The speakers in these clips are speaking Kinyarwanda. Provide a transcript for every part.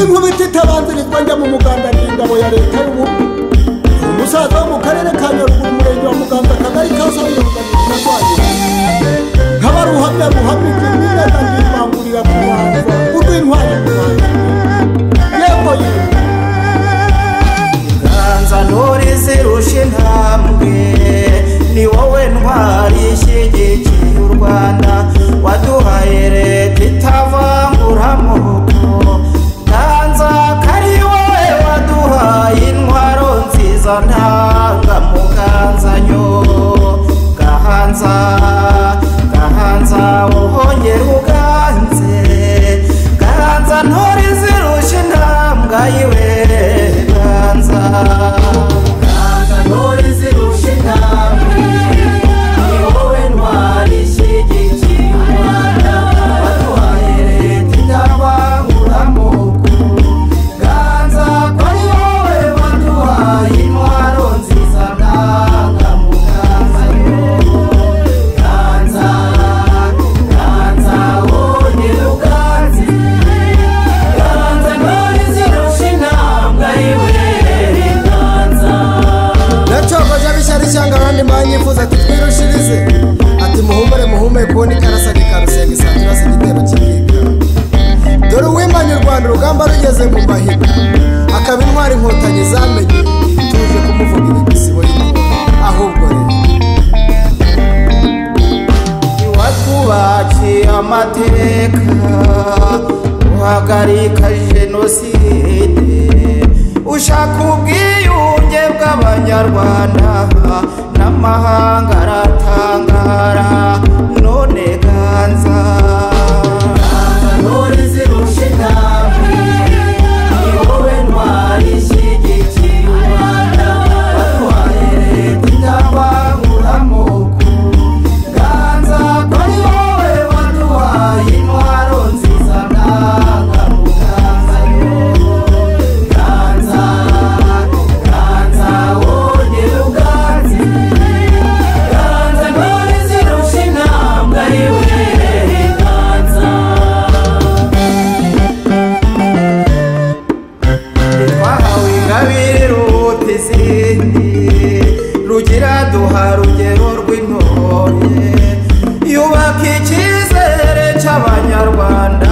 inkubiti itabanzirizwa njya mu muganda n'ingabo ya leta y'ubu umusaza wo mu karere ka nyaruguru umurenge wa muganza akagari ka soye ruganirwa nk'abaruhamya ruhamya ibyo mwirata ndivangurira ku banza urw'intwari ku banza yego yego ganza ntore zirusha intambwe ni wowe ntwari ishyigikiye u rwanda waduhaye leta itavangura amoko ganza ko ari wowe waduhaye intwaro nziza ntangamuganzanyo gahanza gahanza uhongera uganze gahanza ntore zirusha intambwa yiwe ganza ganza ntore zirusha intambwe ni wowe ntwari ishyigikiye u rwanda waduhaye leta itabangura amoko ganza ko ari wowe waduhaye intwaro nziza ndangamuganza ganza ganza wowe uganze ganza ntore zirusha intambwe yiwe ganza nacogoje abishyari ishyanga abandi mbanyifuza ati twirushirize ati muhumure muhumure kubona ikarasage karusenga isaturazi igitero kibika dore uwimanye u rwanda urugamba rugeze mu mahiga akaba intwara inkotanyi zamenye tuje kumuvugira igisibo y'inkuba ahubwo rero watwubakiye amateka uhagarika jenoside ushaka ubwiyunge bw'abanyarwanda n'amahanga aratangara none ganza ganza ntore zirusha intambwe ni wowe ntwari ishyigikiye u rwanda watwaye leta itabangura amoko ganza ko ari wowe waduhaye intwaro nziza ndangamuganza ganza ganza wongere uganze ganza ntore zirusha intambwe yiwe ganza twahawe ingabire ruta izindi rugira duha rugero rw'intore yubaka icyizere cy'abanyarwanda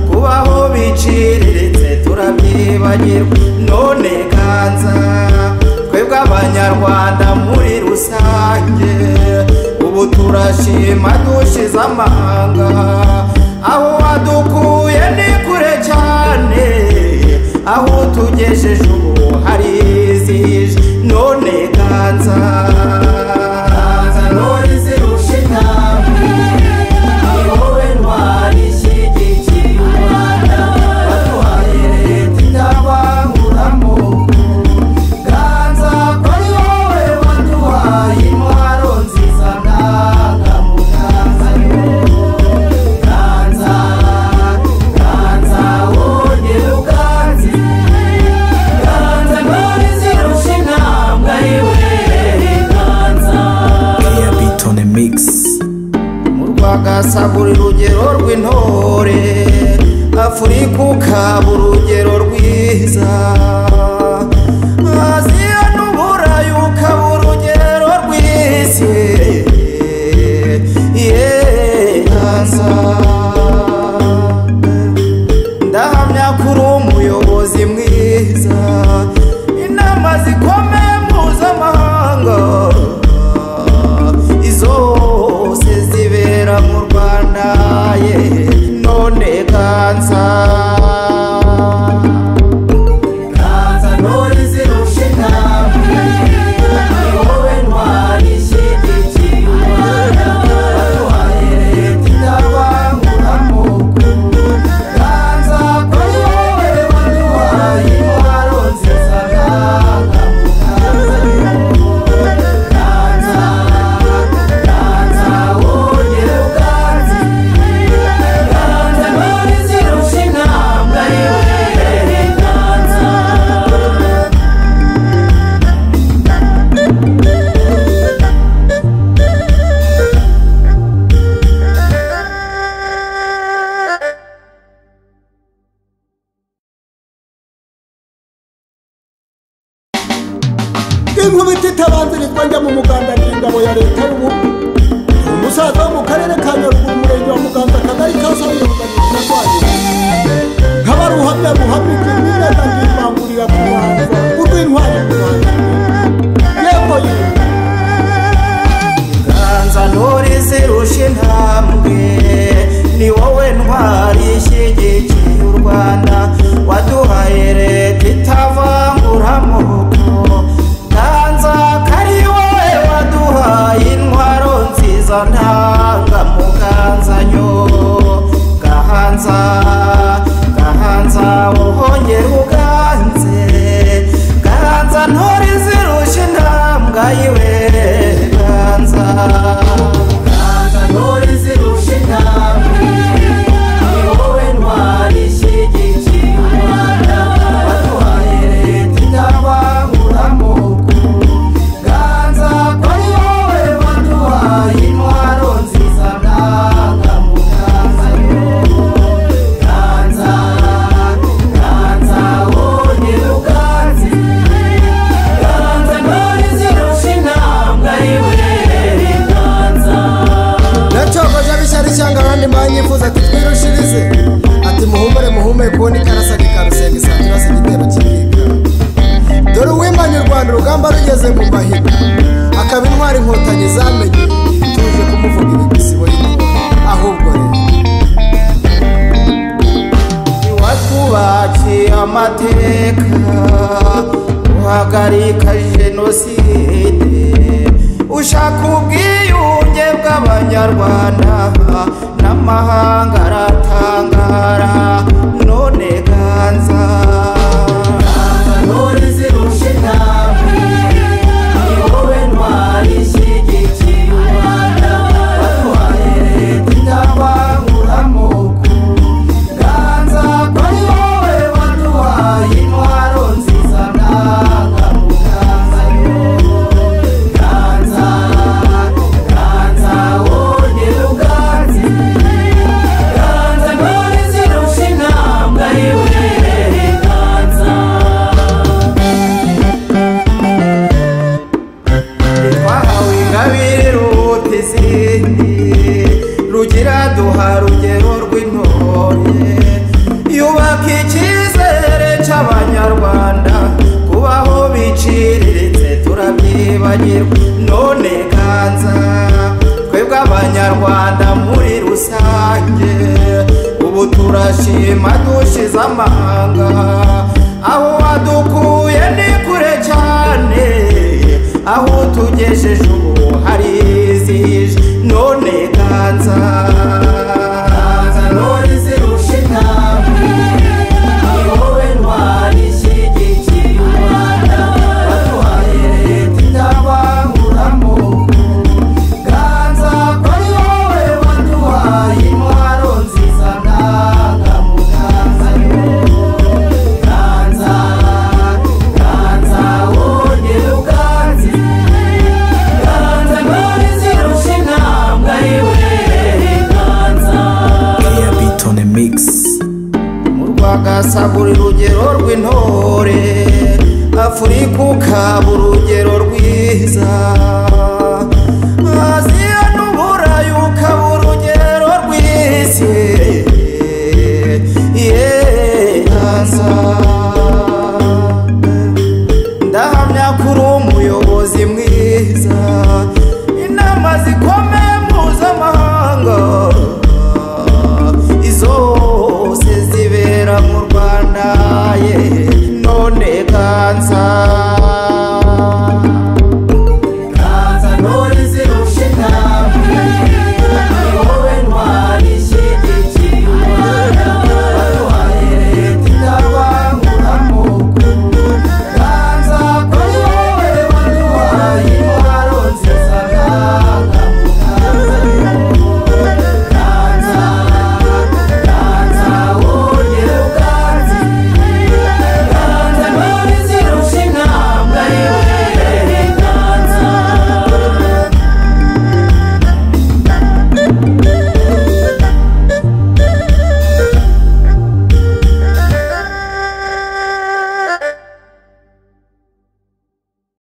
kubaho biciriritse turabyibagirwa none ganza twebwe abanyarwanda muri rusange ubu turashima dushize amahanga aho wadukuye ni kure cyane aho tugejeje ubu harizihije none ganza ganza none zirusha intambwe ni wowe ntwari ishyigikiye u rwanda waduhaye leta itabanguramo ganza ko ari wowe waduhaye intwaro nziza ndangamuganza ganza ganza wongere uganze ganza ntore zirusha intambwe yiwe ganza Airbeat on a mix. mu rwagasagura urugero rw'intore afurika ukaba urugero rwiza aziya n'uburayi ukaba urugero rw'isi yeee ndahamya ko uri umuyobozi mwiza inama zikomeye mpuzamahanga izose zibera mu rwanda ye none ganza ganza itabanzirizwa njya mu muganda n'ingabo ya leta y'ubu ni umusaza wo mu karere ka nyaruguru umurenge wa muganza akagari ka soyo na rwanyina nkaba ari uhamya ruhamya ibyo nireba nkivangurira ku rubanza urw'intwari ku rubanza yego yego ganza ntore zirusha intambwe ni wowe ntwari ishyigikiye u rwanda waduhaye leta itavangura amoko ganza ko ari wowe waduhaye intwaro nziza ntangamuganzanyo gahanza gahanza uhongera uganze ganza ntore zirusha intambwa yiwe ganza ganza ntore zirusha intambwe ni wowe ntwari ishyigikiye u rwanda waduhaye leta itabangura amoko ganza ko ari wowe waduhaye intwaro nziza ndangamuganza yo ganza ganza wonye uganze ganza ntore zirusha intambwe yiwe ganza nacogoje abishyari cyangwa abandi banyifuza tutwirushirize ati muhumure muhumure kubona ikarasage karusenga isaturaza igitero kibika dore uwimanye u rwanda urugamba rugeze mu mahiga akaba intwari inkotanyi zamenye tuje kumuvuga ibigisibo y'inkuba ahubwo rero watwubakiye amateka uhagarika jenoside ushaka ubwiyunge bw'abanyarwanda n'amahanga aratangara none ganza ntore zirusha intambwe ni wowe ntwari ishyigikiye u rwanda waduhaye leta itabangura amoko ganza ko ari wowe waduhaye intwaro nziza ndangamuganza yo ganza ganza wongera uganze ganza ntore zirusha intambwe yiwe ganza twahawe ingabire ruhuta izindi rugira duha rugero rw'intore yubaka icyizere cy'abanyarwanda kubaho biciriritse turabyibagirwa none kanza twebwe abanyarwanda muri rusange ubu turashima dushize amahanga aho wadukuye ni kure cyane aho tugejeje ubu harizihije none ganza ganza none zirusha intambwe ni wowe ntwari ishyigikiye u rwanda waduhaye leta itabangura amoko ganza ko ari wowe waduhaye intwaro nziza ndangamuganza yo ganza ganza wongera uganze ganza ntore zirusha intambwe yiwe ganza Clear beat on the mix. mu rwagasagura urugero rw'intore afurika ukaba urugero rwiza aziya n'uburayi ukaba urugero rw'isi yeee ganza